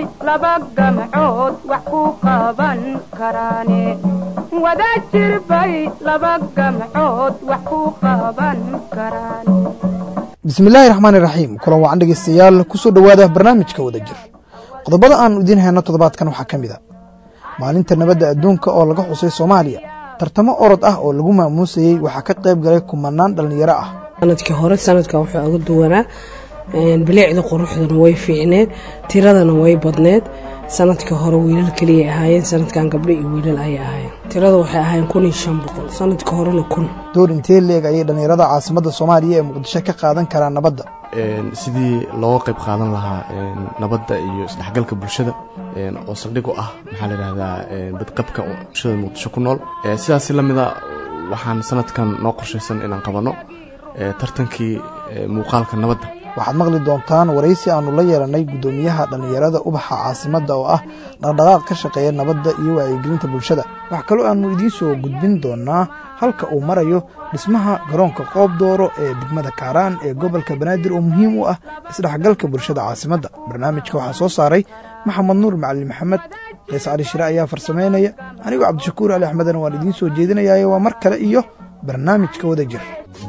laba gamcood wax ku qaban karaane wada jirbay laba gamcood wax ku qaban karaan bismillaahi raxmaani raxiim kulan wacan dhegeystayaal kusoo dhowaada barnaamijka wada jir qodobada aan idiin hayno toddobaadkan waxaa ka mid a maalinta nabadda adduunka oo laga xusay soomaaliya tartamo orod ah oo lagu maamuusayey waxaa ka qayb galay kumanaan dhallinyaro ah sanadkii hore sanadkan wuxuu uga duwanaa bilicda quruxdana way fiicneed tiradana way badneed sanadkii hore wiilal keliyay ahaayeen sanadkan gabdho iyo wiilal ayay ahaayeen tirada waxay ahaayeen kun iyo shan boqol sanadkii horena kun door intee leeg ayay dhallinyarada caasimadda soomaaliya ee muqdisho ka qaadan karaan nabadda sidii looga qayb qaadan lahaa nabadda iyo isdhexgalka bulshada oo saldhig u ah maxaa la yidhahdaa badqabka bulshada muqdisho ku nool sidaasi la mida waxaan sanadkan noo qorshaysan inaan qabanno tartankii muuqaalka nabadda waxaad maqli doontaan waraysi aannu la yeelannay guddoomiyaha dhallinyarada ubaxa caasimadda oo ah dhaqdhaqaaq ka shaqeeya nabadda iyo wacyigelinta bulshada wax kaloo aannu idiin soo gudbin doonnaa halka uu marayo dhismaha garoonka qoob dooro ee degmada kaaraan ee gobolka banaadir oo muhiim u ah isdhexgalka bulshada caasimadda barnaamijka waxaa soo saaray maxamed nuur macalin maxamed qiis cali shire ayaa farsamaynaya anigoo cabdishakuur ali axmedana waan idiin soo jeedinayaayo waa mar kale iyo barnaamijka wada jir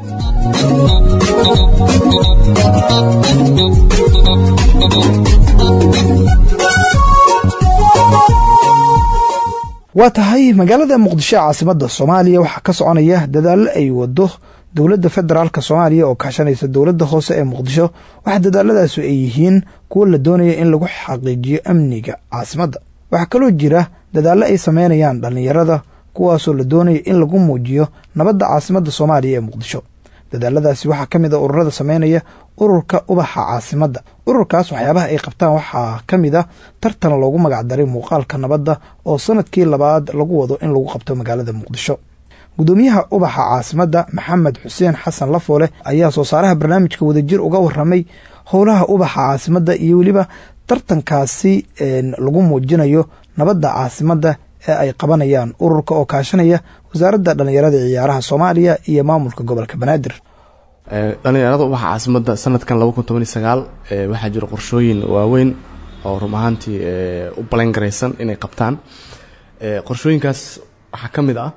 waa tahay magaalada muqdisho ee caasimadda soomaaliya waxaa ka soconaya dadaallo ay wado dowladda federaalk soomaaliya oo kaashanaysa dowladda hoose ee muqdisho waxa dadaaladaasu ay yihiin kuwo la doonaya in lagu xaqiijiyo amniga caasimadda waxaa kaloo jira dadaallo ay sameynayaan dhallinyarada kuwaasoo la doonaya in lagu muujiyo nabadda caasimadda soomaaliya ee muqdisho dadaaladaasi waxaa ka mid a ururada sameynaya ururka ubaxa caasimadda ururkaas waxyaabaha ay qabtaan waxaa ka mid a tartan loogu magacdaray muuqaalka nabadda oo sanadkii labaad lagu wado in lagu qabto magaalada muqdisho guddoomiyaha ubaxa caasimadda maxamed xuseen xasan lafoole ayaa soo saaraha barnaamijka wadajir uga waramay howlaha ubaxa caasimadda iyo weliba tartankaasi lagu muujinayo nabadda caasimadda ee ay qabanayaan ururka oo kaashanaya wasaaradda dhallinyarada ciyaaraha soomaaliya iyo maamulka gobolka banaadir dhallinyarada ubaxa caasimadda sanadkan laba kun toban iyo sagaal waxaa jira qorshooyin waaweyn oo run ahaantii u balangaraysan inay qabtaan qorshooyinkaas waxaa ka mid ah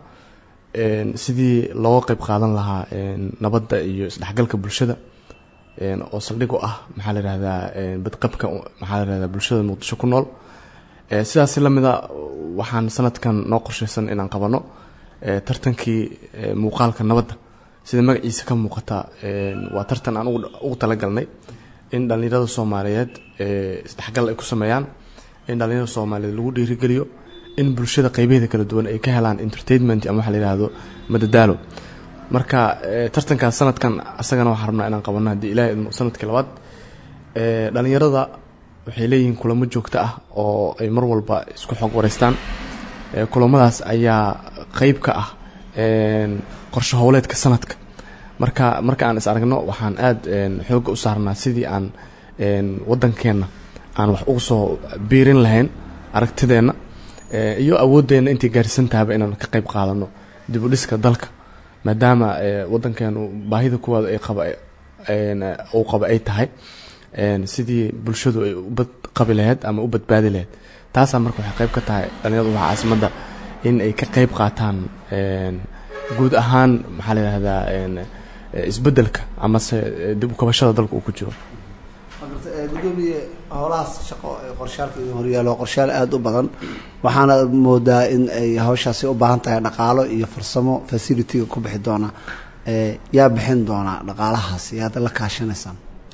sidii looga qayb qaadan lahaa nabadda iyo isdhexgalka bulshada oo saldhig u ah maxaa la yihahdaa badqabka maxaa la yihahdaa bulshada muqdisho ku nool sidaasi la mida waxaan sanadkan noo qorshaysan inaan qabanno tartankii muuqaalka nabadda sida magaciisa ka muuqata waa tartan aan ugu talagalnay in dhallinyarada soomaaliyeed isdhexgal ay ku sameeyaan in dhallinyarada soomaaliyeed lagu dhiirigeliyo in bulshada qeybaheeda kala duwan ay ka helaan entertainment ama waxa la yihahdo madadaalo marka tartankaas sanadkan asagana waxaan rabnaa inaan qabanno haddii ilahay idmo sanadkii labaad dhallinyarada waxay leeyihiin kulamo joogto ah oo ay mar walba isku xog wareystaan kulamadaas ayaa qeyb ka ah qorsho howleedka sanadka marka marka aan is aragno waxaan aada xoogga u saarnaa sidii aan waddankeenna aan wax ugu soo biirin lahayn aragtideenna iyo awooddeenna intay gaarsiisan tahaba inaan ka qayb qaadano dib u dhiska dalka maadaama waddankeenu baahida kuwaada ay qaba uu qaba ay tahay sidii bulshadu ay u badqabi lahayd ama u badbaadi lahayd taasaa marka waxay qayb ka tahay dhallinyarada ubaxa caasimadda in ay ka qayb qaataan guud ahaan maxaa la yihahdaa isbeddelka amase dib u kabashada dalka uu ku jiro gudoomiye howlahaas shaqo ee qorshaalka idin horyaalo qorshaal aada u badan waxaana moodaa in ay hawshaasi u baahan tahay dhaqaalo iyo farsamo facilitiga ku bixi doona yaa bixin doonaa dhaqaalahaas yaad la kaashanaysaan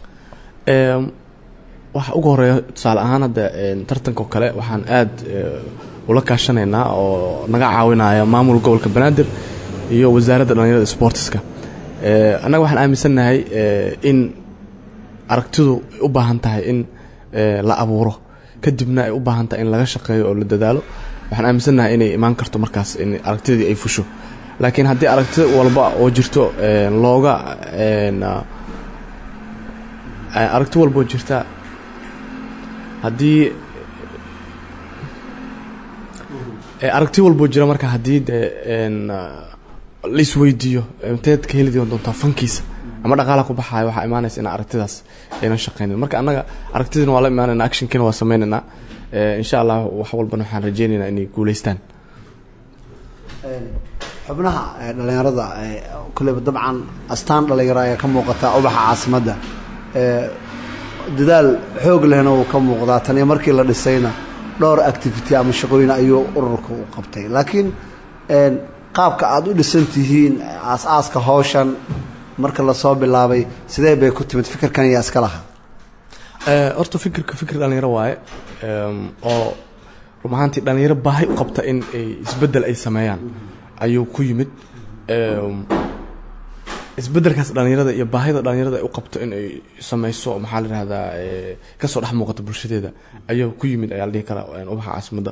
waxa ugu horeeya tusaale ahaan hadda tartanko kale waxaan aada ula kaashanaynaa oo naga caawinaya maamul gobolka banaadir iyo wasaaradda dhallinyarada sportiska annaga waxaan aaminsannahay in aragtidu ay u baahan tahay in la abuuro kadibna ay u baahan tahay in laga shaqeeyo oo la dadaalo waxaan aaminsannahay inay imaan karto markaas in aragtidii ay fusho laakiin haddii aragti walba oo jirto looga aragti walba oo jirta haddii aragti walboo jira marka haddii dee la isweydiiyo inteed ka heli doontaa fankiisa ama dhaqaala ku baxayo waxaa imaanaysa in aragtidaas aynan shaqaynin marka annaga aragtidiina waa la imaanayna actionkiina waa sameynaynaa Eh, insha allah wax walbana waxaan rajeynaynaa inay guuleystaan xubnaha ee dhalinyarada ee kulleyba dabcan astaan dhalinyaro ayaa ka muuqata ubaxa caasimadda ee dadaal xoog lehna wuu ka muuqdaa taniyo markii la dhisayna dhowr activity ama shaqooyin ayuu ururka u qabtay laakiin een, qaabka aad u dhisan tihiin aas-aaska hawshan marka lasoo bilaabay sidee bay ku timid fikirkan yaa iska lahaa Eh, horta fikirka fikir dhalinyaro waaye Em, oo run ahaantii dhalinyaro baahi u qabta in ay isbeddel ay sameeyaan ayuu ku yimid Em, isbeddelkaas dhalinyarada iyo baahida dhalinyarada ay u qabto in ay sameyso maxaa la yihahdaa eh, kasoo dhex muuqata bulshadeeda ayuu ku yimid ayaa la dhihi karaa eh, ubaxa caasimadda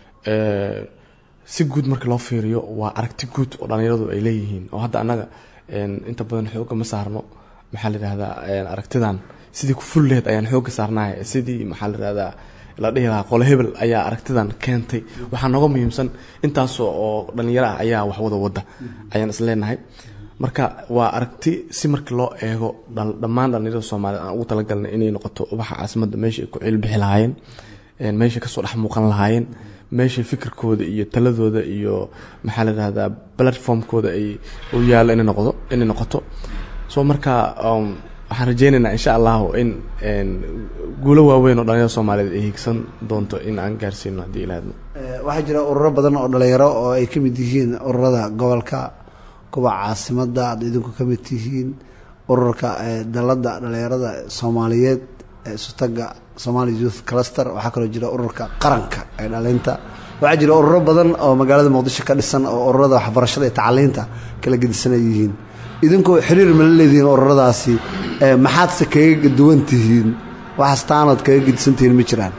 Eh, si guud marka loo fiiriyo waa aragti guud oo dhalinyaradu ay leeyihiin oo hadda annaga en, inta badan xooga ma saarno maxaa la yihahdaa en, aragtidan sidii ku ful lehed ayaan xooga saarnahay sidii maxaa la yihahdaa la dhihi lahaa qole hebel ayaa aragtidan keentay waxaa nooga muhiimsan intaasoo oo dhalinyaro ah ayaa wax wada wada ayaan is leenahay marka waa aragti si markii loo eego dhal- dhammaan dhalinyarada soomaaliyeed aan ugu talagalnay inay noqoto ubaxa caasimadda meesha ay ku cilbixi lahaayeen en, meeshay kasoo dhex muuqan lahaayeen meeshay fikirkooda iyo taladooda iyo maxaa la yihahdaa platformkooda ay u yaallo inay noqdo inay noqoto so marka um, waxaan rajeynaynaa insha allahu in en, guulo waaweyn oo dhalinyarada soomaaliyeed ay hiigsan doonto in aan gaarsiino haddii ilaahadmo Ee, waxaa jira ururo badan oo dhalinyaro oo ay ka mid yihiin ururada gobolka kuwa caasimadda aad idinku ka mid tihiin ururka ee dalada dhalinyarada soomaaliyeed ee sutaga somali youth cluster waxaa kaloo jira ururka qaranka ee dhalinta waxaa jira ururo badan oo magaalada muqdisho ka dhisan oo ururada waxbarashada iyo tacliinta kala gedisanay yihiin idinku xiriir ma la leedihiin ururadaasi ee maxaadse kaga duwan tihiin waxaas taanood kaga gedisan tihiin ma jiraan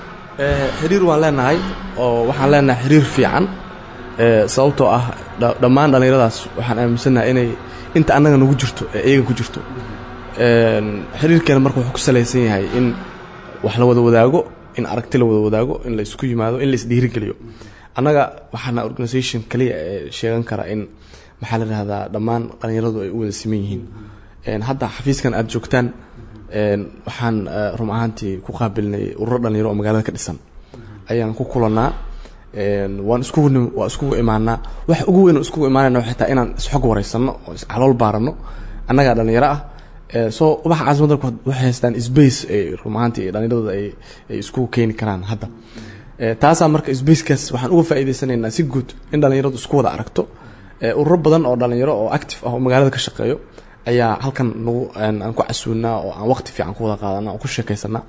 Eh, xiriir waan leenahay oo waxaan leenahay xiriir fiican eh, sababtoo ah dha- dhammaan dhallinyaradaas waxaan aaminsanahay inay inta annaga nagu jirto ee iyaga ku jirto En, xiriirkeena marka wuxuu ku salaysan yahay in wax la wada wadaago in aragti la wada wadaago in la isku yimaado in la isdhiirigeliyo annaga waxaana organisation kaliya ee sheegan kara in maxaa la yihahdaa dhammaan dhallinyaradu ay u wada siman yihiin En, hadda xafiiskan aad joogtaan en, waxaan eh, run ahaantii ku qaabilnay ururo dhalinyaro oo magaalada ka dhisan ayaan ku kulanaa En, waan iskugu nim- waa iskugu imaanaa waxa ugu weyn oo iskugu imaanayna waxay tahay inaan isxog wareysano oo iscalool baarano annagaa dhalinyaro ah Eh, so ubaxa caasimadda ku- waxay haystaan space ay run ahaantii dhalinyarada ay ay iskugu keeni karaan hadda Eh, taasaa marka spacekaas waxaan uga faa'iidaysanaynaa si guud in dhalinyaradu isku wada aragto Eh, ururo badan oo dhalinyaro oo active ah oo magaalada ka shaqeeyo ayaa halkan nagu aan aan ku casuunaa oo aan waqti fiican ku wada qaadana oo ku sheekaysanaa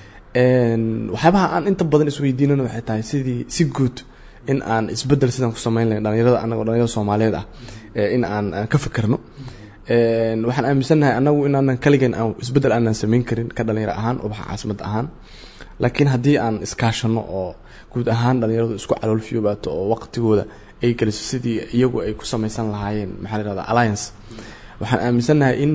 En, waxyaabaha aan inta badan isweydiinana waxay tahay sidii si guud in aan isbedel sidaan ku samayn lahayn dhalinyarada anagoo dhalinyarada soomaaliyeed ah eh, in aan aan ka fikirno En, waxaan aaminsannahay anagu inaanan kaligeen aan isbedel aanan samayn karin ka dhalinyaro ahaan ubaxa caasimada ahaan laakiin haddii aan iskaashano oo guud ahaan dhalinyaradu isku caloolfiyobaato oo waqtigooda ay geliso sidii iyagu ay ku samaysan lahaayeen maxaa la yihahda alliance waxaan aaminsannahay in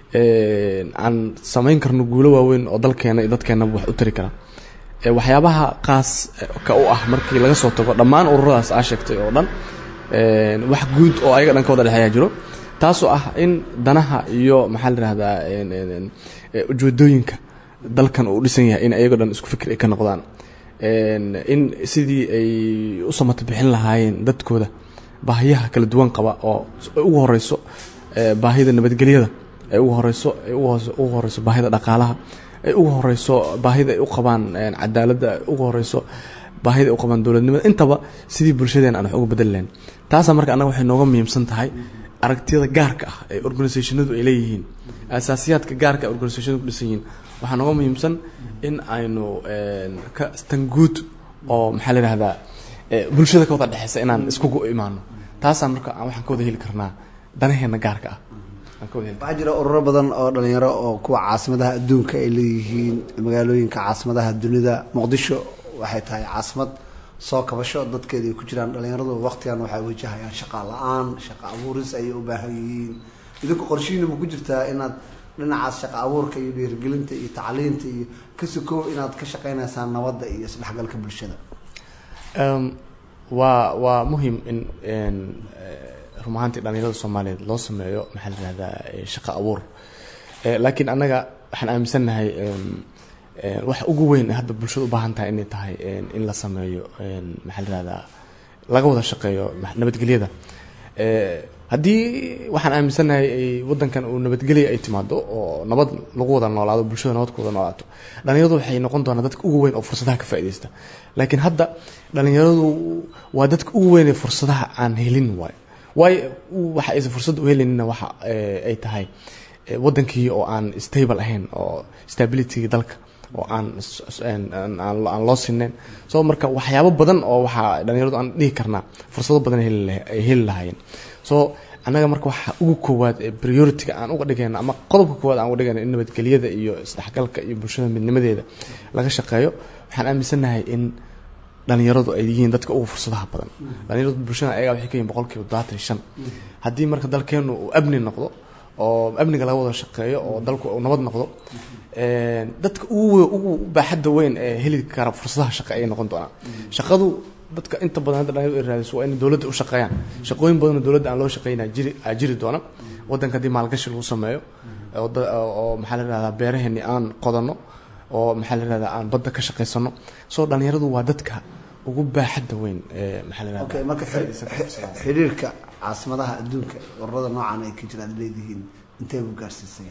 en, aan samayn karno guulo waaweyn oo dalkeena iyo dadkeenaba wax u tari kara Eh, waxyaabaha qaas eh, ka u ah markii laga soo tago dhammaan ururadaas aa sheegtay oo dhan en, wax guud oo ayaga dhan ka wada dhexeeyaa jiro taasoo ah in danaha iyo maxaa la yihahdaa en, en, en, eh, ujeedooyinka dalkan uu dhisan yahay in ayago dhan isku fikir ay ka noqdaan En, in sidii ay u samata bixin lahaayeen dadkooda baahiyaha kala duwan qaba oo ay ugu horeyso eh, baahida nabadgelyada ay ugu horeyso ay ugu hoose- ugu horeyso baahida dhaqaalaha ay ugu horeyso baahida ay u qabaan en, cadaaladda ay ugu horeyso baahida ay u qabaan dowladnimada intaba sidii bulshadeen aan wax uga bedeli lahayn taasaa marka annaga waxay nooga muhiimsan tahay aragtiyada gaarka ah ee organisationadu ay leeyihiin asaasiyaadka gaarka ee organisationadu ku dhisan yihiin waxaa nooga muhiimsan in aynu en, ka tan guud oo maxaa la yihahdaa eh, bulshada ka wada dhexeysa inaan iskugu imaano taasaa marka aan waxaan ka wada heli karnaa danaheena gaarka ah aan ka wada heli waxaa jira ururo badan oo dhalinyaro oo kuwa caasimadaha adduunka ay leeyihiin magaalooyinka caasimadaha dunida muqdisho waxay tahay caasimad soo kabasho dadkeeda ay ku jiraan dhalinyaradu waqtigan waxay wajahayaan shaqa la-aan shaqa abuuris ayay u baahan yihiin idinku qorshihiina ma ku jirtaa inaad dhinacaas shaqa abuurka iyo dhiirigelinta iyo tacliinta iyo ka sokow inaad ka shaqeynaysaan nabadda iyo isdhexgalka bulshada Um, waa waa muhim in en, eh, run ahaantii dhalinyarada soomaaliyeed loo sameeyo maxaa la yihahdaa eh, shaqo abuur Eh, laakiin annaga waxaan aaminsannahay em, Een, waxa ugu weyn ee hadda bulshada u baahan tahay inay tahay een, in la sameeyo een, maxaa la yihahdaa laga wada shaqeeyo ma- nabadgelyada Ee, haddii waxaan aaminsanahay ay wadankan uu nabadgelya ay timaado oo nabad lagu wada noolaado bulshada nabad ku wada noolaato dhalinyaradu waxay noqon doonaa dadka ugu weyn oo fursadaha ka faa'iidaysta laakiin hadda dhalinyaradu waa dadka ugu weyn ee fursadaha aan helin waayo waayo waxa aysan fursad u helinina waxa eh, ay tahay eh, wadankii oo aan stable ahayn oo stability dalka oo aan s- s- aan- aan aan- aan loo sineen so marka waxyaabo badan oo waxaa dhalinyaradu aan dhihi karnaa fursado badan ay heli lah- ay heli lahaayeen so annaga marka waxa ugu koowaad ee priority-ga aan uga dhigayna ama qodobka koowaad aan uga dhigayna in nabadgelyada iyo isdhexgalka iyo bulshada midnimadeeda laga shaqeeyo waxaan aaminsanahay in dhalinyaradu ay yihiin dadka ugu fursadaha badan dhalinyaradu bulshada ayaga waxay ka yihiin boqolkiiba todobaatan iyo shan haddii marka dalkeenu uu amni noqdo oo amniga laga wada shaqeeyo oo dalku uu nabad noqdo een, dadka ugu we- ugu baaxadda weyn ee heli kara fursadaha shaqo ayay noqon doonaan shaqadu dadka inta badan hadda dhalinyaradu ay raadiso waa inay dowladda u shaqeeyaan shaqooyin badan oo dowladda aan loo shaqeynaa jiri aa jiri doona wadanka haddii maalgashi lagu sameeyo oo da- oo oo maxaa la yihahdaa beeraheeni aan qodanno oo maxaa la yihahdaa aan badda ka shaqaysano soo dhalinyaradu waa dadka ugu baaxadda weyn ee maxaa la yihahdaa okay marka xi- xi- xiriirka caasimadaha adduunka ururada noocan ay ka jiraan aad leedihiin intee buu gaarsiisaya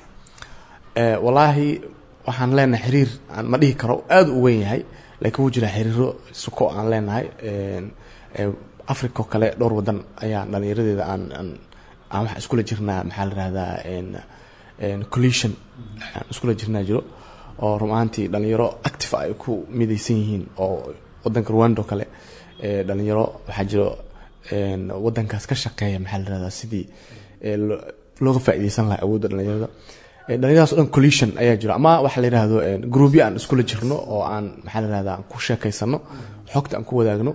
Ee, wallaahi waxaan leenahay xiriir aan ma dhihi karo aada u weyn yahay laakiin wuu jiraa xiriiro suko aan leenahay Een, ee, africa oo kale dhowr wadan ayaa dhalinyaradeeda aan aan aan wax iskula jirnaa maxaa la yihahdaa een een collision aan iskula jirnaa jiro oo run ahaantii dhalinyaro active ay ku midaysan yihiin oo wadanka rwanda oo kale ee dhalinyaro waxaa jiro een wadankaas ka shaqeeya maxaa la yihahdaa sidii ee lo- looga faa'iidaysan lahaa awoodda dhalinyarada Ee, dhalinyaradaas oo dhan collision ayaa jiro ama waxa la yidhaahdo een, groupyo aan iskula jirno oo aan maxaa la yihahdaa ku sheekaysano xogta aan ku wadaagno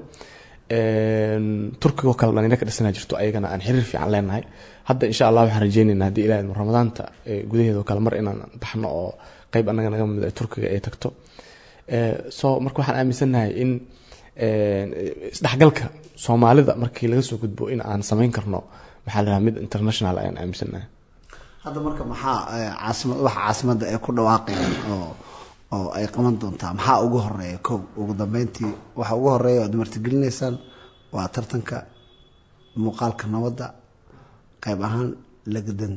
Een, turkiga oo kale dhalinyaro ka dhisanaa jirto ayagana aan xiriir fiican leenahay hadda insha allah waxaan rajeynaynaa haddii ilaah idmo ramadaanta ee, gudaheeda oo kale mar inaan baxno oo qayb annaga naga mid ah turkiga ay tagto Ee, so marka waxaan aaminsanahay in een, isdhexgalka soomaalida markii laga soo gudbo in aan samayn karno maxaa la yidhahdaa mid international ayaan aaminsanahay hadda marka maxaa eh, caasimad waxa caasimadda ay ku dhawaaqayaan oo oo ay qaban doontaa maxaa ugu horeeya kow ugu dambeyntii waxa ugu horeeya oad martigelinaysaan waa tartanka muuqaalka nabadda qayb ahaan lagdan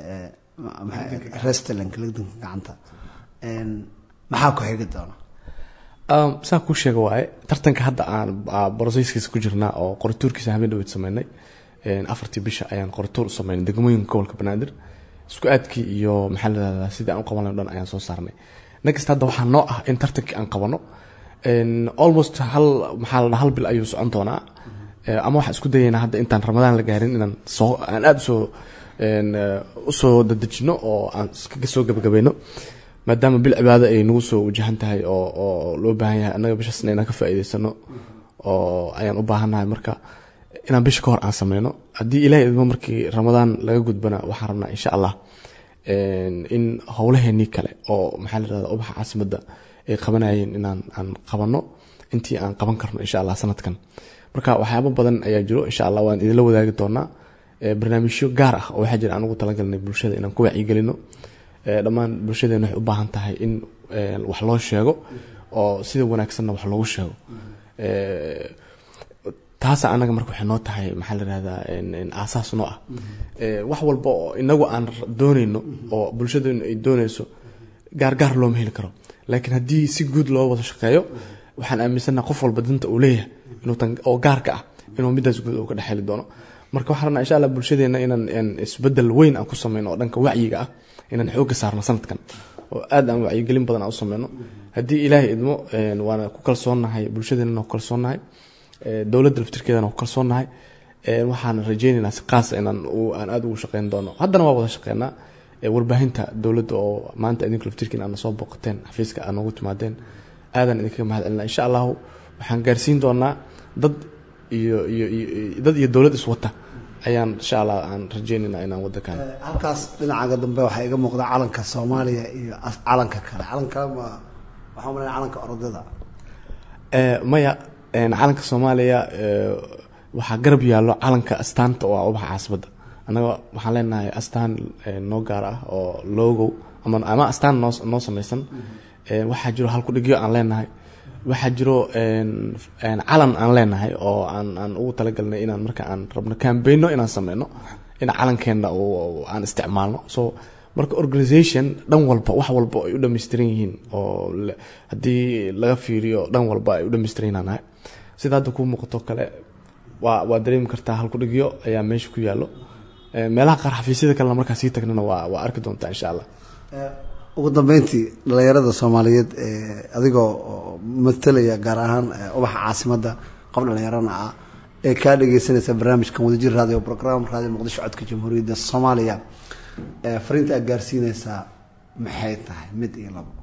restalank lagdanka gacanta Een, maxaa ku xigi doona Um, saa kuu sheega waaye tartanka hadda aan broseyskiisa ku jirnaa oo qorituurkiisa habeen dhaweyd sameynay Een, afartii bisha ayaan qorituur u sameynay degmooyinka gobolka banaadir isku aadkii iyo maxaa la yihahdaa sidii aan u qaban lahayn o dhan ayaan soo saarnay next hadda waxaa noo ah in tartankii aan qabano Een, almost hal maxaa la dhahaa hal bil ayuu socon doonaa Ee, ama waxaan isku dayaynaa hadda intaan ramadaan la gaarin inaan soo aan aada usoo een, eh, usoo dadejino oo aan iskaga soo gabagabayno maadaama bil cibaado ay nagu soo wajahan tahay oo oo loo baahan yahay annaga bishaasna inaan ka faa'iidaysano oo ayaan u baahannahay marka inaan bisha ka hor aan sameyno haddii ilaahay idmo markii ramadaan laga gudbana waxaan rabnaa insha allah een, in howlaheenii kale oo maxaa la yihahda ubaxa caasimadda ay qabanayeen inaan aan qabanno intii aan qaban karno insha allah sanadkan marka waxyaabo badan ayaa jiro insha allah waan idinla wadaagi doonaa Ee, barnaamijyo gaar ah oo waxaa jira aan ugu talagalnay bulshada inaan ku wacyigelino Ee, dhammaan bulshadeena waxay u baahan tahay in ee, wax loo sheego oo sida wanaagsanna wax loogu sheego Ee, taasa anaga marka waxay noo tahay maxaa la yihahdaa een- een aasaas noo ah Ee, wax walba oo inagu aan r- dooneyno oo bulshadeenu ay dooneyso gaargaar looma heli karo laakiin haddii si guud loo wada shaqeeyo waxaan aaminsanaha qof walba danta uu leeyahay inuu tan oo gaarka ah inuu midaas guud uu ka dhex heli doono marka waxaan rabnaa insha allah bulshadeena inaan een isbedel weyn aan ku sameyno oo dhanka wacyiga ah inaan xoogga saarno sanadkan oo aad aan wacyigelin badan aan u sameyno haddii ilaahay idmo een, waana ku kalsoonnahay bulshadeenana ku kalsoonnahay ee, dowladda laftirkeedana ku kalsoonnahay Een, waxaan rajeynaynaa si qaasa inaan u- aan aad ugu shaqeyn doono haddana waa wada shaqeynaa Ee, warbaahinta dowladda oo maanta idinku laftirkiin aad soo booqateen xafiiska aad noogu timaadeen aadan idinkaga mahad celinaa insha allahu waxaan gaarsiin doonaa dad iyo iyo iyo dad iyo dowlad iswata ayaan insha allah aan rajeynaynaa inaan wadankan Eh, halkaas dhinacaga dambe waxaa iga muuqda calanka soomaaliya iyo as- calanka kale calanka ma waxaa malaya calanka orodada Ee, maya een, calanka soomaaliya ee, waxaa garab yaallo calanka astaanta oo ah ubaxa caasimadda annaga waxaan leenahay astaan ee, noo gaar ah oo logo ama ama astaan noo noo samaysan waxaa jiro halkudhigyo aan leenahay waxaa jiro calan aan leenahay oo aan aan ugu talagalnay inaan marka aan rabno cambayno inaan sameyno in calankeena aan isticmaalno so marka organisation dhan walba wax walba ay u dhammaystiran yihiin oo haddii laga fiiriyo dhan walba ay u dhammaystiran yihiin nahay sida hadda kuu muuqato kale waa waa dareemi kartaa halkudhigyo ayaa meesha ku yaallo meelaha qaar xafiisyada kalena markaa sii tagnana waa waa arki doontaa insha allah ugu dambeyntii dhalinyarada soomaaliyeed adigoo matalaya gaar ahaan ubaxa caasimadda qof dhalinyarana ah ee kaa dhegeysanaysa barnaamijkan wadajir radio program radio muqdisho codka jamhuuriyadda soomaaliya fariinta aad gaarsiineysaa maxay tahay mid iyo labo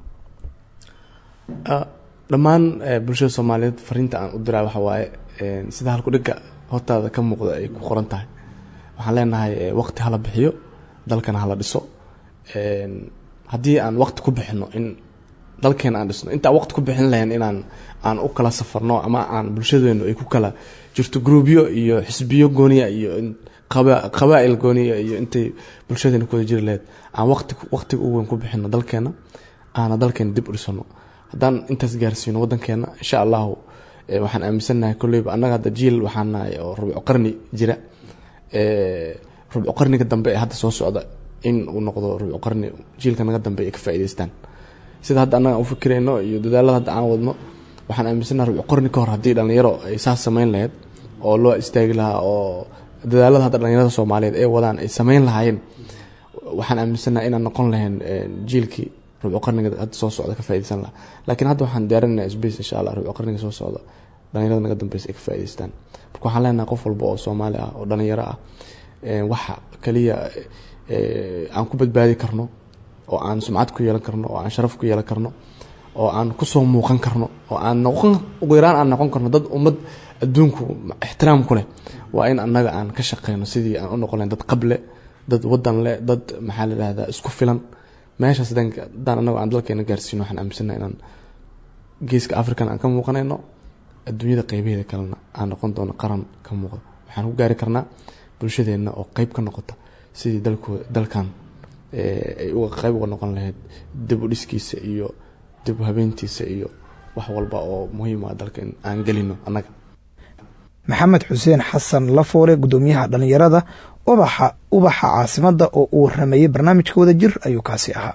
dhammaan bulshada soomaaliyeed fariinta aan u diraa waxa waaye sida halkudhigga hortaada ka muuqda ay ku qoran tahay waxaan leenahay waqti hala bixiyo dalkana hala dhiso haddii aan waqti ku bixino in dalkeena aan dhisno intaan waqti ku bixin lahayn inaan aan u kala safarno ama aan bulshadeenu ay ku kala jirto groubyo iyo xisbiyo gooniya iyo qabaa'il gooniya iyo intay bulshadeena ku wada jiri lahayd aan waqti waqtiga u weyn ku bixino dalkeena aana dalkeena dib u dhisano haddaan intaas gaarsiino waddankeena insha allahu waxaan aaminsannahay kolleyba annaga hadda jiil waxaan nahay oo rubco qarni jira rubco qarniga dambe ee hadda soo socda in uu noqdo rubco qarni jiilka naga dambe ay ka faa'idaystaan sida hadda annaga aan u fikirayno iyo dadaalada hadda aan wadno waxaan aaminsannahay rubco qarni ka hor haddii dhallinyaro ay saas samayn lahayd oo loo istaagi lahaa oo dadaalada hadda dhallinyarada soomaaliyeed ee wadaan ay samayn lahaayeen waxaan aaminsannahay inaan noqon lahayn jiilkii rubco qarniga hadda soo socda ka faaidaysan lahaa laakiin hadda waxaan diyaarinayna space insha allah rubco qarniga soo socda dhalinyarada naga dambeysa ay ka faa'idaystaan marka waxaan leenahay qof walba oo soomaali ah oo dhalinyaro ah waxa kaliya aan ku badbaadi karno oo aan sumcad ku yeelan karno oo aan sharaf ku yeelan karno oo aan kusoo muuqan karno oo aan noqon ugu yaraan aan noqon karno dad ummad adduunku ixtiraam ku leh waa in annaga aan ka shaqeyno sidii aan u noqon lahayn dad qable dad wadan leh dad maxaa la dhahdaa isku filan meeshaas haddaan annago aan dalkeena gaarsiino waxaan aaminsana inaan geeska african aan ka muuqanayno adduunyada qeybaheeda kalena aan noqon doono qaran ka muuqda waxaan ku gaari karnaa bulshadeenna oo qeyb ka noqota sidii dalko dalkan ay uga qeyb uga noqon lahayd dib u dhiskiisa iyo dib u habeyntiisa iyo wax walba oo muhiim ah dalka in aan gelino annaga maxamed xuseen xasan lafoole guddoomiyaha dhallinyarada ubaxa ubaxa caasimadda oo uu rameeyey barnaamijka wada jir ayuu kaasi ahaa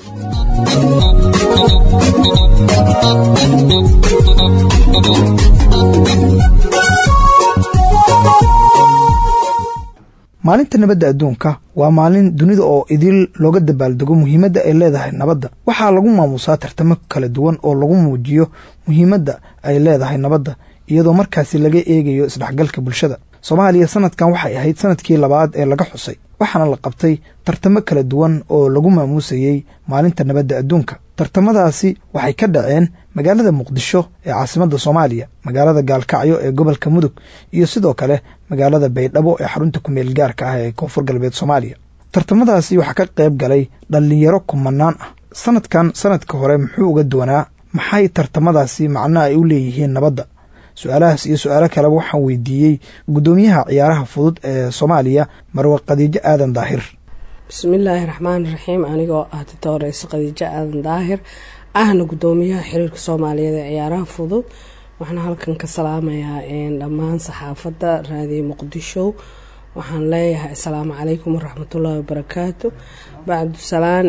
maalinta nabadda adduunka waa maalin dunida oo idil looga dabaaldego muhiimadda ay leedahay nabadda waxaa lagu maamuusaa tartamo kala duwan oo lagu muujiyo muhiimadda ay leedahay nabadda iyadoo markaasi laga eegayo isdhexgalka bulshada soomaaliya sanadkan waxay ahayd sanadkii labaad ee laga xusay waxaana la qabtay tartamo kala duwan oo lagu maamuusayey maalinta nabadda adduunka tartamadaasi waxay ka dhaceen magaalada muqdisho ee caasimadda soomaaliya magaalada gaalkacyo ee gobolka mudug iyo sidoo kale magaalada baydhabo ee xarunta kumeel gaarka ah ee koonfur galbeed soomaaliya tartamadaasi waxaa ka qayb galay dhallinyaro kumanaan ah sanadkan sanadka hore muxuu uga duwanaa maxay tartamadaasi macno ay u leeyihiin nabadda su-aalahaas iyo su-aalo kaleba waxaan weydiiyey guddoomiyaha ciyaaraha fudud ee soomaaliya marwe khadiijo aadan daahir bismillaahi raxmaani raxiim anigoo ah titooreyse khadiijo aadan daahir ahna guddoomiyaha xiriirka soomaaliyeed ee ciyaaraha fudud waxaan halkan ka salaamayaa dhammaan saxaafadda raadiyo muqdisho waxaan leeyahay asalaamu calaykum waraxmatullaahi wabarakaatu bacdusalaan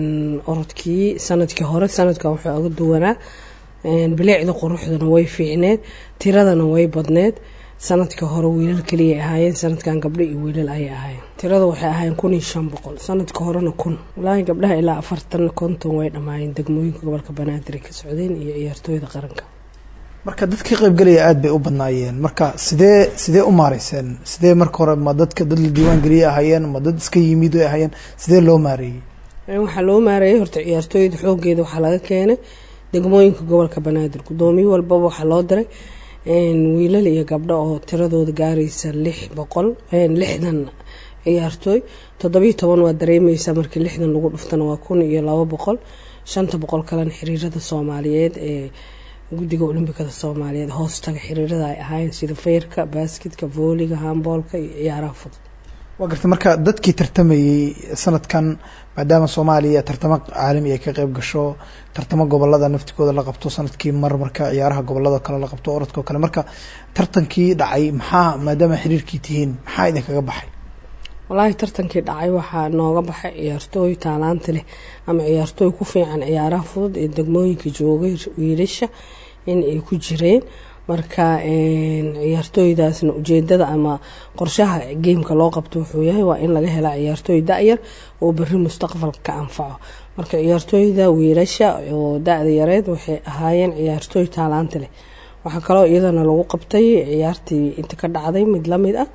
orodkii sanadkii hore sanadkan wuxuu uga duwanaa bilicda quruxdana way fiicneed tiradana way badneed sanadkii hore wiilal kaliya ahaayeen sanadkan gabdho iyo wiilal ayay ahaayeen tirada waxay ahaayeen kun iyo shan boqol sanadka horena kun walaahi gabdhaha ilaa afartan konton way dhammaayeen degmooyinka gobolka banaadir ka socdeen iyo ciyaartooyda qaranka marka dad ka qaybgelaya aada bay u badnaayeen marka sidee sidee u maareyseen sidee marka hore ma dadka dad la diiwaan geliye ahaayeen ma dad iska yimid ay ahaayeen sidee loo maareeyey waxaa loo maareeyay horta ciyaartooyda xoogeeda waxaa laga keenay degmooyinka gobolka banaadir guddoomiye walbaba waxaa loo diray wiilal iyo gabdho oo tiradooda gaaraysa lix boqol lixdan ciyaartooy toddobiyo toban waa dareemeysa markii lixdan lagu dhuftana waa kun iyo labo boqol shanta boqol kalena xiriirada soomaaliyeed ee guddiga olimbikada soomaaliyeed hoostaga xiriirada ay ahaayeen sida feyrka baasketka vooliga hamboolka iyo ciyaaraha fudud waa garta marka dadkii tartamayey sanadkan maadaama soomaaliya tartamo caalami ay ka qeyb gasho tartamo gobolada naftigooda la qabto sanadkii mar marka ciyaaraha gobolada kale la qabto orodkao kale marka tartankii dhacay maxaa maadaama xiriirkii tihiin maxaa idinkaga baxay walaahi tartankii dhacay waxaa nooga baxay ciyaartooy taalaanta leh ama ciyaartooy ku fiican ciyaaraha fudud ee degmooyinka joogay wiilasha in ay ku jireen marka ciyaartooydaasna ujeedada ama qorshaha geemka loo qabto wuxuu yahay waa in laga helaa ciyaartooy da-yar oo beri mustaqbalka ka anfaco marka ciyaartooyda wiilasha oo da-da yareed waxay ahaayeen ciyaartooy taalaanta leh waxaa kaloo iyadana lagu qabtay ciyaartii inta ka dhacday mid lamid ah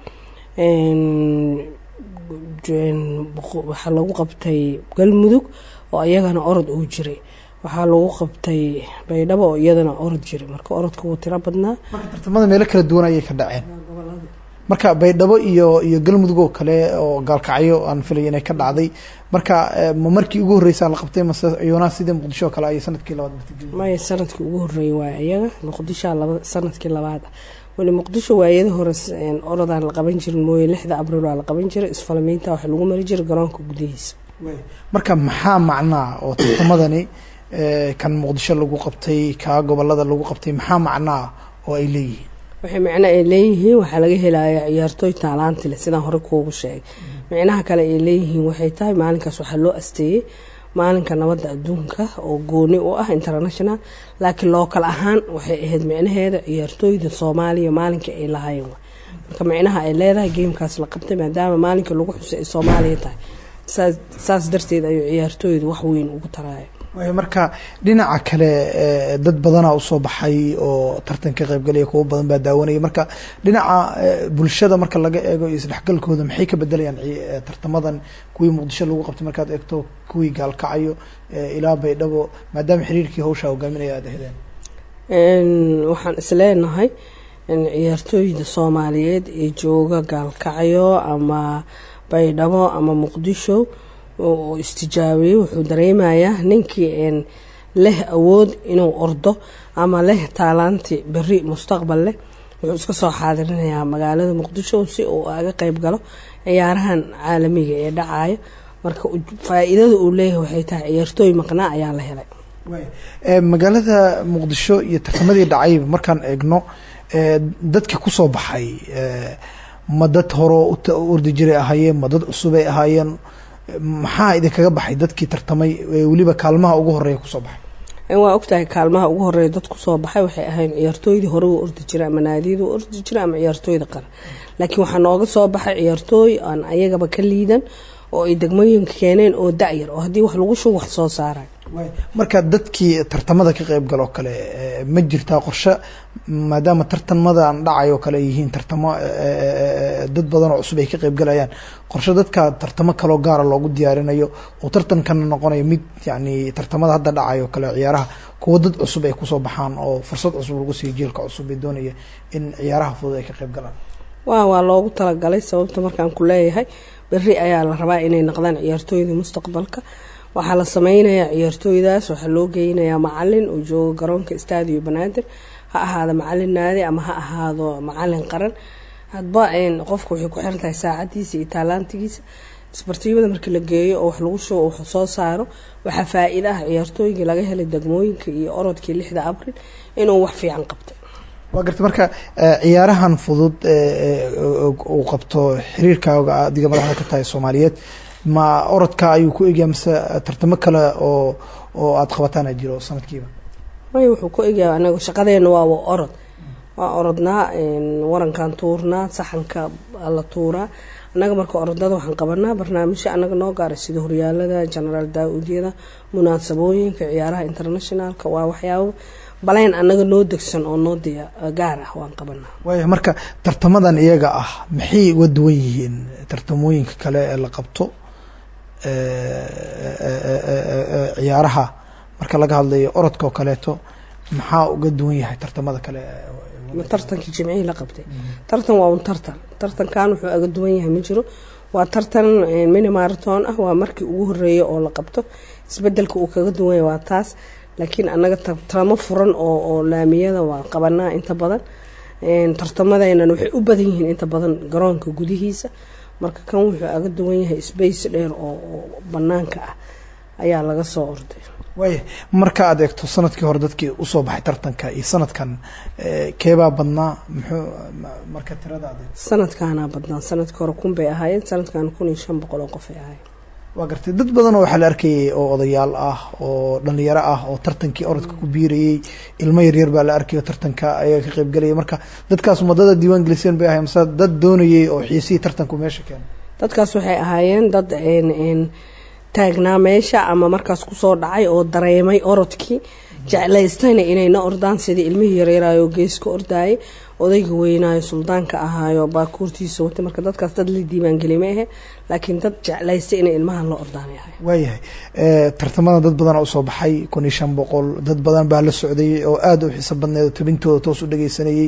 waxaa lagu qabtay galmudug oo iyagana orod uu jiray waxaa lagu qabtay baydhabo oo iyadana orod jiray marka orodka wuu tiro badnaa marka tartamada meelo kala duwan ayay ka dhaceen marka baydhabo iyo iyo galmudug oo kale oo gaalkacyo aan filay inay ka dhacday marka ma markii ugu horreysaa la qabtay mase iyona sidii muqdisho oo kale ayay sanadkii labaad martigeli maya sanadkii ugu horreeyay waay iyaga muqdishoa laba sanadkii labaad ah weli muqdisho waayada hore orodaan la qaban jirin mooye lixda abriil waa la qaban jiray isfalamiinta waxa lagu mari jiray garoonka gudihiisa marka maxaa macnaa oo tartamadani kan muqdisho lagu qabtay kaa gobolada lagu qabtay maxaa macnaa oo ay leeyihiin waxay macno ay leeyihiin waxaa laga helaya ciyaartooy taalaanti leh sidaan hore kuugu sheegay micnaha kale ay leeyihiin waxay tahay maalinkaas waxaa loo asteeyey maalinka nabadda adduunka oo gooni u ah international laakiin lookal ahaan waxay ahayd micnaheeda ciyaartooyda soomaaliya maalinka ay lahaayeen marka micnaha ay leedahay geemkaas la qabtay maadaama maalinka lagu xusay ay soomaaliya tahay saas darteed ayuu ciyaartooyda wax weyn ugu taraya marka dhinaca kale dad badanaa usoo baxay oo tartan ka qaybgalaya kuwo badan baa daawanaya marka dhinaca bulshada marka laga eego iyo isdhexgalkooda maxay ka bedelayaan tartamadan kuwii muqdisho lagu qabtay markaad eegto kuwii gaalkacayo ilaa baydhabo maadaama xiriirkii hawshaa hogaaminaya aad ahdeen waxaan isleenahay ciyaartooyda soomaaliyeed ee jooga gaalkacyo ama baydhabo ama muqdisho oo istijaabiye wuxuu dareemayaa ninkii leh awood inuu ordo ama leh taalaanti beri mustaqbal leh wuxuu iska soo xaadirinayaa magaalada muqdisho si uu aga qeyb galo ciyaarahan caalamiga ee dhacaya marka faa-iidada uu leeyahay waxay tahay ciyaartooy maqnaa ayaa la helay magaalada muqdisho iyo tartamadii dhacayba markaan eegno dadkii kusoo baxay ma dad horo u ordi jiray ahaayeen ma dad cusubay ahaayeen maxaa idinkaga baxay dadkii tartamay weliba kaalmaha ugu horeeya kusoo baxay waa ogtahay kaalmaha ugu horeeya dad kusoo baxay waxay ahayn ciyaartooydii hore u ordi jiray ama naadiyada u ordi jiray ama ciyaartooyda qaran laakiin waxaa nooga soo baxay ciyaartooy aan ayagaba ka liidan oo ay degmooyinka keeneen oo da-yar oo haddii wax lagu shugo wax soo saarayo marka dadkii tartamada ka qeyb galoo kale ma jirtaa qorshe maadaama tartamadan dhacay oo kale ay yihiin tartamo dad badan oo cusub ay ka qeyb galayaan qorshe dadka tartamo kaloo gaara loogu diyaarinayo oo tartankana noqonayo mid yani tartamada hadda dhacay oo kale ciyaaraha kuwo dad cusub ay kusoo baxaan oo fursad cusub lagu siiyo jiilka cusub ee doonaya in ciyaaraha fudud ay ka qeyb galaan wa waa loogu talagalay sababta markaan ku leeyahay beri ayaa la rabaa inay noqdaan ciyaartooyda mustaqbalka waxaa la sameynayaa ciyaartooydaas waxaa loo geynayaa macalin oo jooga garoonka stadio banaadir ha ahaado macalin naadi ama ha ahaado macalin qaran hadba qofka waxay ku xiran tahay saacadiisa iyo taalaantigiisa isbartiibada markii la geeyo oo wax lagu shugo wax soo saaro waxaa faa-iida ah ciyaartooygii laga helay degmooyinka iyo orodkii lixda abril inuu wax fiican qabtay waa garta marka ciyaarahan fudud uu qabto xiriirkaaga adiga madaxda ka tahay soomaaliyeed ma orodka ayuu ku egyaa mase tartamo kale oo oo aada qabataan a jiro sanadkiiba may wuxuu ku egyaa anaga shaqadeena waaba orod waa orodnaa warankan tuurnaa saxanka la tuuraa annaga marka orodada waxaan qabanaa barnaamijyo annaga noo gaara sida horyaalada genaraal daa-uudyada munaasabooyinka ciyaaraha internationalka waa waxyaabo baleyn annaga noo degsan oo noo diya gaar ah waan qabanaa waaya marka tartamadan iyaga ah maxay uga duwan yihiin tartamooyinka kale ee la qabto ciyaaraha marka laga hadlayo orodka oo kaleeto maxaa uga duwan yahay tartamada kale tartankii jimcihii la qabtay tartan waa un tartan tartankan wuxuu aga duwan yahay ma jiro waa tartan mini marathon ah waa markii ugu horeeya oo la qabto isbedelka uu kaga duwan yahay waa taas laakiin annaga tartamo furan oo oo laamiyada waa qabanaa inta badan tartamadeenan waxay u badan yihiin inta badan garoonka gudihiisa marka kan wuxuu aga duwan yahay space dheer oo oo banaanka ah ayaa laga soo orday waaya marka aad eegto sanadkii hore dadkii usoo baxay tartanka iyo sanadkan eh, keebaa badnaa muxuu ma- marka tirada aad eegto sanadkaanaa badnaan sanadkii hore kun bay ahaayeen sanadkan kun iyo shan boqol oo qof ay ahaayeen waa gartay dad badan oo waxaa la arkayay oo odayaal ah oo dhalinyaro ah oo tartankii orodka ku biirayey ilmo yaryar baa la arkay oo tartanka ayaa ka qaybgalayay marka dadkaas umadada diiwaan geliseen bay ahay mase dad doonayay oo xiisihii tartanku meesha keenay dadkaas waxay ahaayeen dad een een taagnaa meesha ama markaas kusoo dhacay oo dareemay orodkii jeclaystayna inayna ordaan sidii ilmihii yareeraayo geeska ordaayay odayga weynaayo suldaanka ahaayo baakuurtiisa watay marka dadkaas dad la diiwaangeli ma ahe laakiin dad jeclaystay inay ilmahan la ordaanay ahay waayahay eh, tartamada dad badan usoo baxay kun iyo shan boqol dad badan baa la socday oo aada u xiiso badneed oo tabintooda toos u dhageysanayey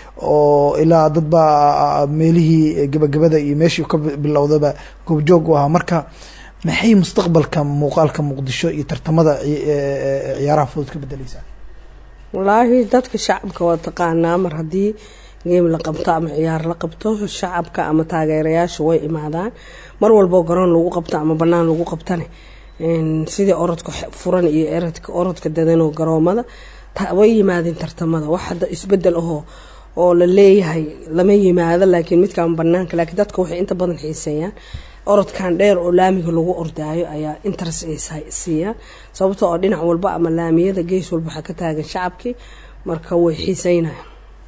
oo ilaa dad baa meelihii gebagabada iyo meeshii ka bi- bilowdaba goobjoog u ahaa marka maxay mustaqbalka muuqaalka muqdisho iyo tartamada ci- eh, ciyaaraha fudud ka bedeleysaa walaahi dadka shacabka waa taqaanaa mar haddii geem la qabto ama ciyaar la qabto shacabka ama taageerayaasha way imaadaan mar walboo garoon lagu qabto ama banaan lagu qabtane een, sidii orodka xe- furan iyo erodka orodka dadanoo garoomada ta- way yimaadeen tartamada wax hadda isbedel ahoo oo la leeyahay lama yimaado laakiin midkaan banaanka laakiin dadka waxay inta badan xiiseeyaan orodkan dheer oo laamiga lagu ordaayo ayaa interest ay sa- siiyaan sababtoo oo dhinac walba ama laamiyada gees walba waxaa ka taagan shacabkii marka way xiiseynayaan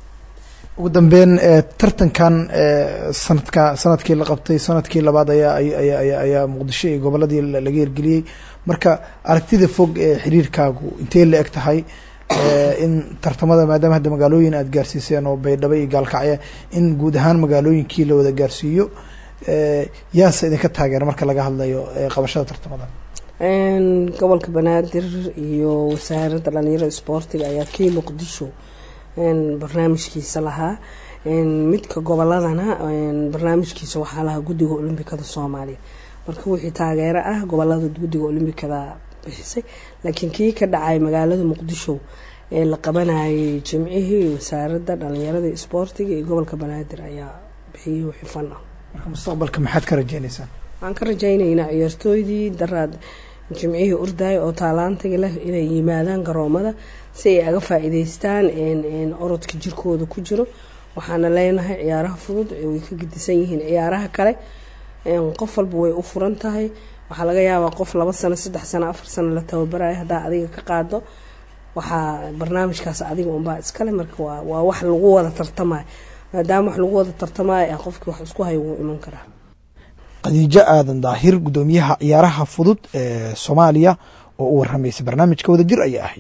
ugu dambeyn eh, tartankan eh, sanadka sanadkii la qabtay sanadkii labaad ayaa ay- ayaa ayaa ayaa muqdisho iyo goboladii la- laga hirgeliyey marka aragtida fog ee xiriirkaagu intee la eg tahay eh, in tartamada maadaama hadda magaalooyin aada gaarsiiseen oo baydhabo iyo gaalkacya in guud ahaan magaalooyinkii la wada gaarsiiyo eh, yaase idinka taageera marka laga hadlayo eh, qabashada tartamada Een, gobolka banaadir iyo wasaaradda dhalinyarada isboortiga ayaa kii muqdisho een, barnaamijkiisa lahaa een, midka goboladana een, barnaamijkiisa waxaa lahaa guddiga olombikada soomaaliya marka wixii taageero ah gobolada guddiga olombikada bixisay laakiin kii ka dhacay magaalada muqdisho ee la qabanayay jimcihii wasaaradda dhalinyarada isboortiga iyo gobolka banaadir ayaa bixiyey wixii fan ah marka mustaqbalka maxaad ka rajeyneysaan waxaan ka rajaynaynaa ciyaartooydii daraad jimcihii ordaay oo taalaantiga leh inay yimaadaan garoomada si ay aga faa-iideystaan een- een orodka jirkooda ku jiro waxaana leenahay ciyaaraha fudud ee way ka gedisan yihiin ciyaaraha kale een, qof walba way u furan tahay waxaa laga yaabaa qof laba sano saddex sano afar sano la tababarayo haddaa adiga ka qaado waxaa barnaamijkaas adiga unbaa iskale marka waa waa wax lagu wada tartamayo maadaama wax lagu wada tartamayo ah qofkii wax isku hayo wuu iman karaa khadiijo aadan daahir guddoomiyaha ciyaaraha fudud ee soomaaliya oo u waramaysay barnaamijka wadajir ayay ahayd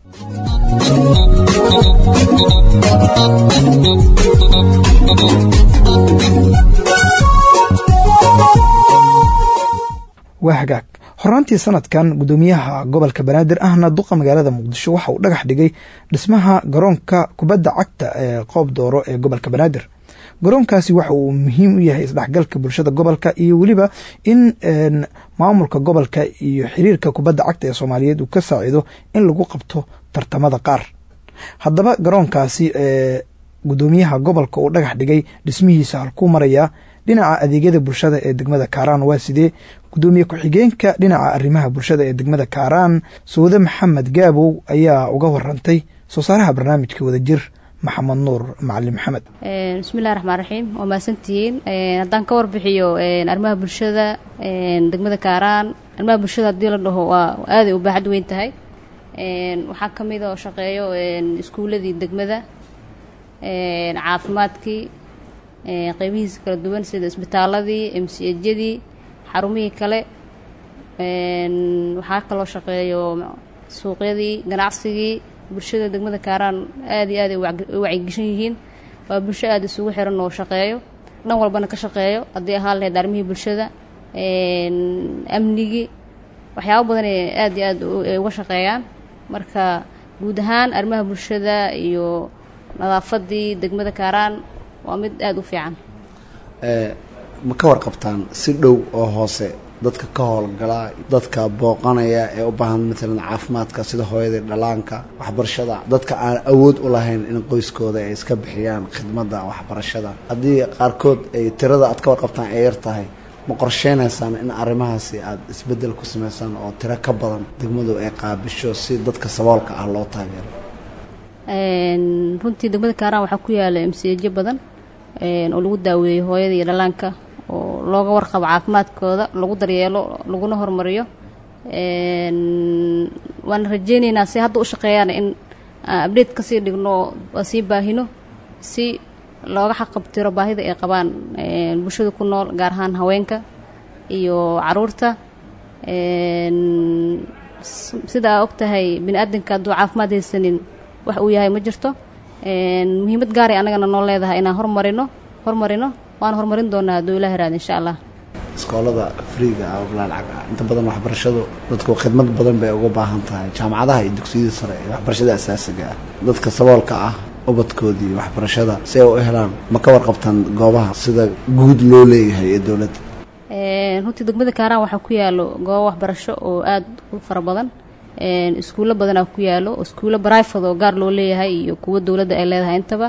waa hagaag horaantii sanadkan guddoomiyaha gobolka banaadir ahna duqa magaalada muqdisho waxa uu dhagax dhigay dhismaha garoonka kubadda cagta ee qoob dooro ee gobolka banaadir garoonkaasi waxa uu muhiim u yahay isdhexgalka bulshada gobolka iyo weliba in een, maamulka gobolka iyo xiriirka kubadda cagta ee soomaaliyeed uu ka saacido in lagu qabto tartamada qaar haddaba garoonkaasi ee guddoomiyaha gobolka uu dhagax dhigay dhismihiisa halkuu marayaa dhinaca adeegyada bulshada ee degmada kaaraan waa sidee guddoomiye ku-xigeenka dhinaca arrimaha bulshada ee degmada kaaraan sawde maxamed gaabow ayaa uga warantay soo saaraha barnaamijka wadajir maxamed nuur macalin maxamed Een, bismillahi raxmaan raxiim waa mahadsantihiin Een, haddaan ka warbixiyo een, arrimaha bulshada een, degmada kaaraan arrimaha bulshada haddii la dhaho waa aaday u baaxad weyn tahay Een, waxaa ka mid oo shaqeeyo een, iskuuladii degmada een, caafimaadkii een, qeybihiisa kala duwan sida isbitaaladii mcjadii xarumihii kale Een, waxaa kaloo shaqeeyo suuqyadii ganacsigii bulshada degmada kaaraan aad iyo aad ay u wacyi- u wacyigeshan yihiin waa bulsho aada isugu xiran oo shaqeeyo dhan walbana ka shaqeeyo haddii ahaan lahayd arrimihii bulshada een, amnigii waxyaabo badan ay aad iyo aad u- ay uga shaqeeyaan marka guud ahaan arrimaha bulshada iyo nadaafadii degmada kaaraan waa mid aada u fiican Eh, ma ka warqabtaan si dhow oo hoose dadka ka howlgala dadka booqanaya ee u baahan matalan caafimaadka sida hooyada dhalaanka waxbarashada dadka aan awood u lahayn in qoyskooda ay iska bixiyaan khidmadda waxbarashada haddii qaarkood ay tirada aad ka warqabtaan ay yar tahay ma qorsheynaysaan in arrimahaasi aada isbeddel ku samaysaan oo tiro ka badan degmadu ay qaabisho si dadka saboolka ah loo taageero runtii degmada kaaraan waxaa ku yaala msejyo badan oo lagu daaweeyo hooyada iyo dhalaanka oo looga warqabo caafimaadkooda lagu daryeelo laguna horumariyo waana rajeyneynaa si hadda u shaqeeyaan in abdate kasii dhigno waa sii baahino si looga xaqabtiro baahida ay qabaan bulshada ku nool gaar ahaan haweenka iyo caruurta sida aa og tahay bini aadanka hadduu caafimaad haysanin wax uu yahay ma jirto muhiimad gaaray annagana noo leedahay inaan hormarino hormarino waan horumarin doonaa hadduu ilaah raad insha allah iskoolada friiga ah oo lacag ah inta badan waxbarashadu dadku khidmad badan bay uga baahan tahay jaamacadaha iyo dugsiyada sare iyo waxbarashada asaasiga ah dadka saboolka ah ubadkoodii waxbarashada si ay u helaan ma ka warqabtaan goobaha sida guud loo leeyahay ee dowladda runtii degmada kaaraan waxaa ku yaalo goobo waxbarasho oo aada u fara badan iskuullo badanaa ku yaalo iskuullo barifad oo gaar loo leeyahay iyo kuwo dowladda ay leedahay intaba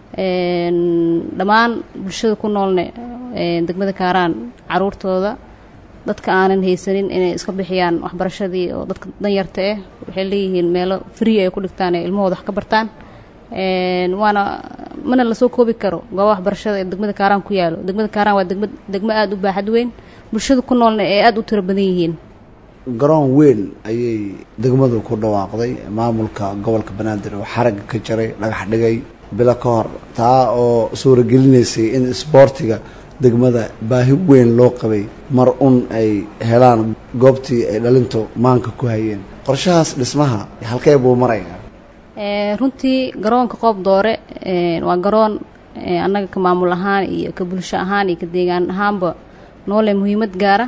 dhammaan bulshada ku noolne degmada kaaraan caruurtooda dadka aanan haysanin inay iska bixiyaan waxbarashadii oo dadka danyarta ah waxay leeyihiin meelo free ay ku dhigtaan ee ilmahooda wax ka bartaan waana mana lasoo koobi karo gooba waxbarashada ee degmada kaaraan ku yaalo degmada kaaraan waa degma degmo aada u baaxad weyn bulshada ku noolna ee aada u tiro badan yihiin garoon weyn ayay degmadu ku dhawaaqday maamulka gobolka banaadir oo xaragga ka jaray dhagax dhigay bilo ka hor taa oo suuragelineysay in isboortiga degmada baahi weyn loo qabay mar un ay helaan goobtii ay dhalintu maanka ku hayeen qorshahaas dhismaha halkee buu marayaa runtii garoonka qoob doore waa garoon annaga ka maamul ahaan iyo ka bulsho ahaan iyo ka deegaan ahaanba noole muhiimad gaara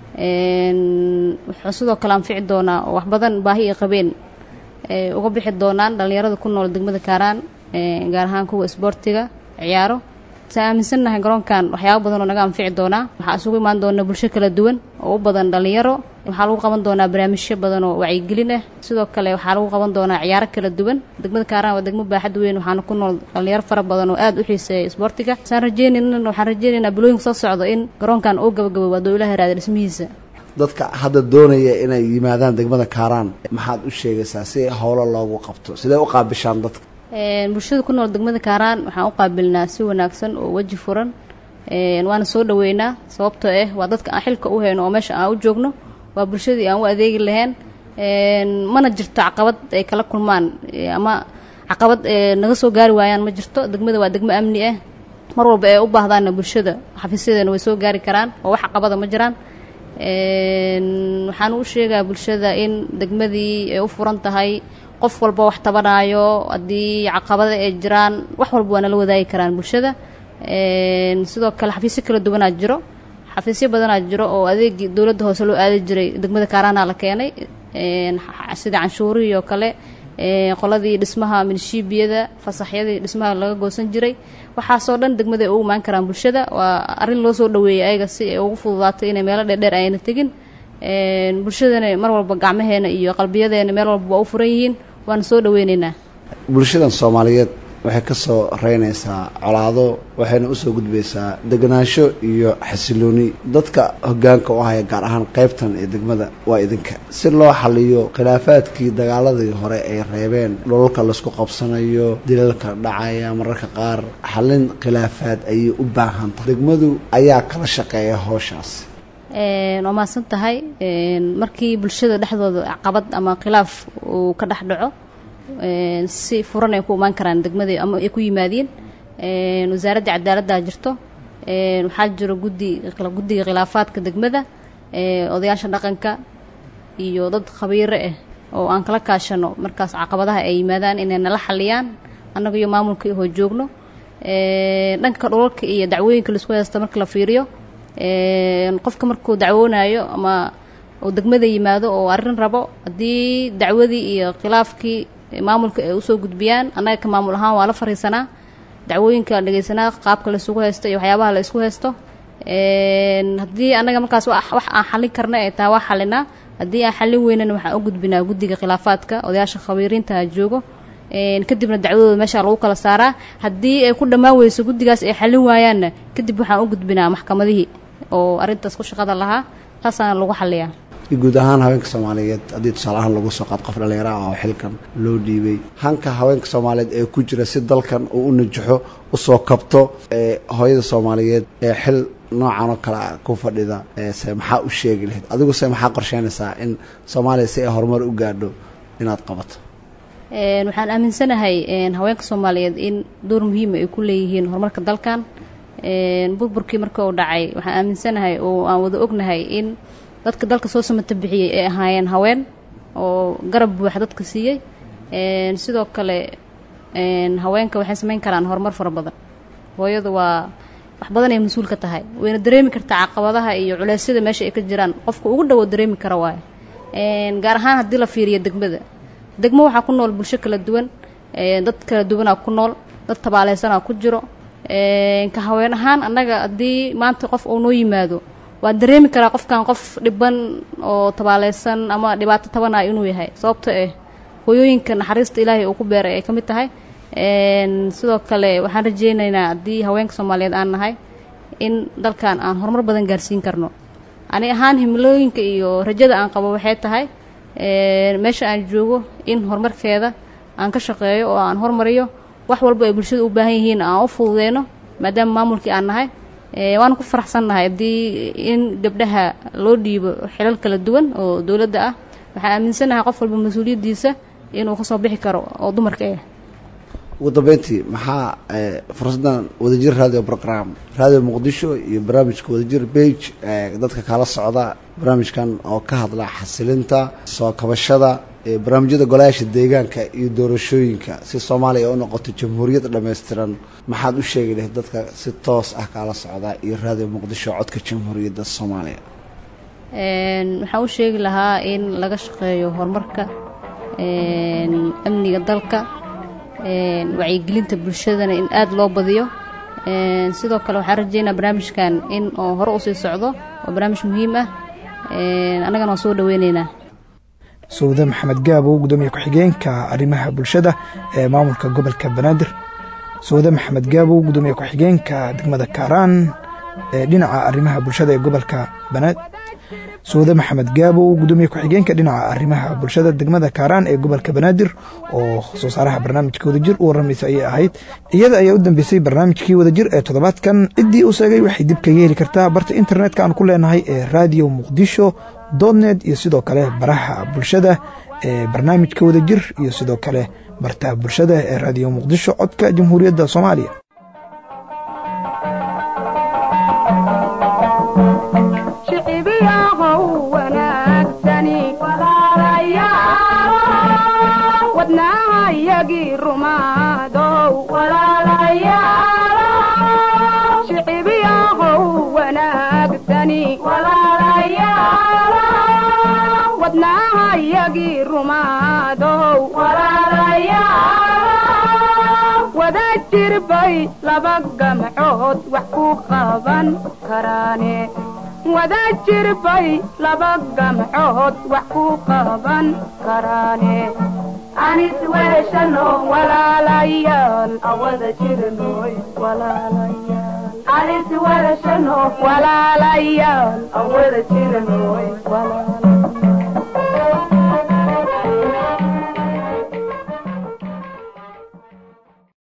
wuxuu sidoo kale anfici doonaa oo wax badan baahi ay qabeen uga bixi doonaan dhallinyarada ku nool degmada kaaraan gaar ahaan kuwa isboortiga ciyaaro saa aaminsannahay garoonkan waxyaaba badan oo naga anfici doonaa waxaa isugu imaan doona bulsho kala duwan oo u badan dhallinyaro waxaa lagu qaban doonaa barnaamijyo badan oo wacyigelin ah sidoo kale waxaa lagu qaban doonaa ciyaaro kala duwan degmada kaaraan waa degmo baaxad weyn waxaana ku nool dhallinyaro fara badan oo aada u xiiseeya isboortiga saan rajeynayna waxaan rajeynaynaa bilooyinka soo socdo in garoonkan uu gabagabo waa dowlaha raada dhismihiisa dadka hadda doonaya inay yimaadaan degmada kaaraan maxaad u sheegaysaa si howlo loogu qabto sidee u qaabishaan dadka bulshada ku nool degmada kaaraan waxaan u qaabilnaa si wanaagsan oo weji furan waana soo dhaweynaa sababtoo ah waa dadka aan xilka u hayno oo meesha aan u joogno waa bulshadii aan u adeegi lahayn mana jirto caqabad ay kala kulmaan ama caqabad naga soo gaari waayaan ma jirto degmada waa degmo amni ah mar walba ee u baahdaanna bulshada xafiisyadeena way soo gaari karaan oo wax caqabada ma jiraan waxaan u sheegaa bulshada in degmadii ay u furan tahay qof walba wax tabanaayo haddii caqabada ay jiraan wax walba waa nala wadaagi karaan bulshada sidoo kale xafiisyo kala duwanaa jiro xafiisyo badanaa jiro oo adeegii dowladda hoose loo aadi jiray degmada kaaraana la keenay sida canshuurihii oo kale qoladii dhismaha minishiibiyada fasaxyadii dhismaha laga goosan jiray waxaasoo dhan degmada ay ugu imaan karaan bulshada waa arrin loo soo dhaweeyay ayaga si ay ugu fududaato inay meelo dheerdheer ayna tegin bulshadana mar walba gacmaheena iyo qalbiyadeena meel walba waa u furan yihiin waana soo dhaweyneynaa bulshadan soomaaliyeed waxay ka soo reynaysaa colaado waxayna usoo gudbaysaa deganaansho iyo xasilooni dadka hogaanka u haya gaar ahaan qaybtan ee degmada waa idinka si loo xaliyo khilaafaadkii dagaaladii hore ay reebeen dholalka laysku qabsanayo dilalka dhacaya mararka qaar xalin khilaafaad ayay u baahan tahay degmadu ayaa kala shaqeeya howshaas waa mahadsan tahay markii bulshada dhexdooda caqabad ama khilaaf uu ka dhex dhaco si furan ay ku imaan karaan degmada ama ay ku yimaadiin wasaaradda cadaaladdaa jirto waxaa jiro guddi guddiga khilaafaadka degmada odayaasha dhaqanka iyo dad khabiiro ah oo aan kala kaashano markaas caqabadaha ay yimaadaan inay nala xaliyaan annaga iyo maamulka ihoo joogno dhanka dhulalka iyo dacwooyinka laisku haysta marka la fiiriyo qofka markuu dacwoonayo ama uu degmada yimaado oo arrin rabo haddii dacwadii iyo khilaafkii maamulka ay usoo gudbiyaan annaga ka maamul ahaan waa la fariisanaa dacwooyinka la dhegeysanaa qaabka la isugu haysto iyo waxyaabaha la isku haysto haddii annaga markaas wax aan xallin karna ay tahay waa xallinaa haddii aan xallin weynana waxaan u gudbinaa guddiga khilaafaadka odayaasha khabiiriinta joogo kadibna dacwadooda meesha lagu kala saaraa haddii ay ku dhammaan weyso guddigaas ay xallin waayaanna kadib waxaan u gudbinaa maxkamadihii oo arrintaas ku shaqada lahaa taasaana lagu xalliyaa guud ahaan haweenka soomaaliyeed haddii tusaale ahaan lagu soo qaad qof dhallinyaro ah oo xilkan loo dhiibay hanka haweenka soomaaliyeed ee ku jira si dalkan uu u najaxo usoo kabto ee hooyada soomaaliyeed ee xil noocan oo kale a ku fadhida se maxaa u sheegi lahayd adigu se maxaa qorsheynaysaa in soomaaliya si ay horumar u gaadho inaad qabato waxaan aaminsanahay haweenka soomaaliyeed in door muhiima ay ku leeyihiin horumarka dalkan burburkii marka uu dhacay waxaan aaminsanahay oo aan wada ognahay in dadka dalka soo samata bixiyey ay ahaayeen haween oo garab buuxa dadka siiyey sidoo kale haweenka waxay samayn karaan horumar fara badan hooyadu waa wax badan ay mas-uul ka tahay wayna dareemi kartaa caqabadaha iyo culeysyada meesha ay ka jiraan qofka ugu dhowo dareemi kara waayo gaar ahaan haddii la fiiriyo degmada degmo waxaa ku nool bulsho kala duwan dad kala duwanaa ku nool dad tabaaleysanaa ku jiro ka haween ahaan annaga haddii maanta qof uu noo yimaado waan dareemi karaa qofkan qof dhiban oo tabaaleysan ama dhibaato tabana inuu yahay sababto eh hooyooyinka naxariista ilaahay uu ku beeray ay ka mid tahay sidoo kale waxaan rajeynaynaa haddii haweenka soomaaliyeed aan nahay in dalkan aan horumar badan gaarsiin karno ani ahaan himilooyinka iyo rajada aan qabo waxay tahay meesha aan joogo in horumarkeeda aan ka shaqeeyo oo aan hormariyo wax walba ay bulshada u baahan yihiin aan u fududeyno maadaama maamulkii aan nahay waana ku faraxsannahay haddii in gabdhaha loo dhiibo xilal kala duwan oo dowladda ah waxaan aaminsanahay qof walba mas-uuliyaddiisa inuu ka soo bixi karo oo dumarka ah ugu dambeyntii maxaa fursaddan wadajir radio program radio muqdisho iyo barnaamijka wadajir bage dadka kala socda barnaamijkan oo ka hadla xasilinta soo kabashada barnaamijyada golayaasha deegaanka iyo doorashooyinka si soomaaliya ay u noqoto jamhuuriyad dhammaystiran maxaad u sheegi lahayd dadka si toos ah kaala socda iyo radio muqdisho codka jamhuuriyadda soomaaliya waxaan u sheegi lahaa in laga shaqeeyo horumarka amniga dalka wacyigelinta bulshadana in aada loo badiyo sidoo kale waxaan rajeynaa barnaamijkan in oo hore usii socdo oo barnaamij muhiim ah annagana waan soo dhaweyneynaa sawde maxamed gaabo gudoomiye ku-xigeenka arrimaha bulshada ee maamulka gobolka banaadir sawde maxamed gaabo gudoomiye ku-xigeenka degmada kaaraan ee dhinaca arrimaha bulshada ee gobolka banaadir sawde maxamed gaabo gudoomiye ku-xigeenka dhinaca arrimaha bulshada degmada kaaraan ee gobolka banaadir oo soo saaraha barnaamijka wadajir u warramaysa ayay ahayd iyada ayaa u dambeysay barnaamijkii wadajir ee toddobaadkan ciddii uu sheegay waxay dib kaga heli kartaa barta internetka aan ku leenahay ee radio muqdisho dotnet iyo sidoo kale baraha bulshada ee barnaamijka wadajir iyo sidoo kale barta bulshada ee radio muqdisho codka jamhuuriyadda soomaaliya shicibiyahow wanaagsani wadnaahayagii rumaadow shicibiyahow wanaagsani wadnaahayagii rumaadow wada jirbay laba gamcood wax ku qaban karaane wada jirbay laba gamcood wax ku qaban karaane anis weeshano walaalayaal awada jirnoy walaalayaal anis weeshano walaalayaal awada jirnoy walaalayaal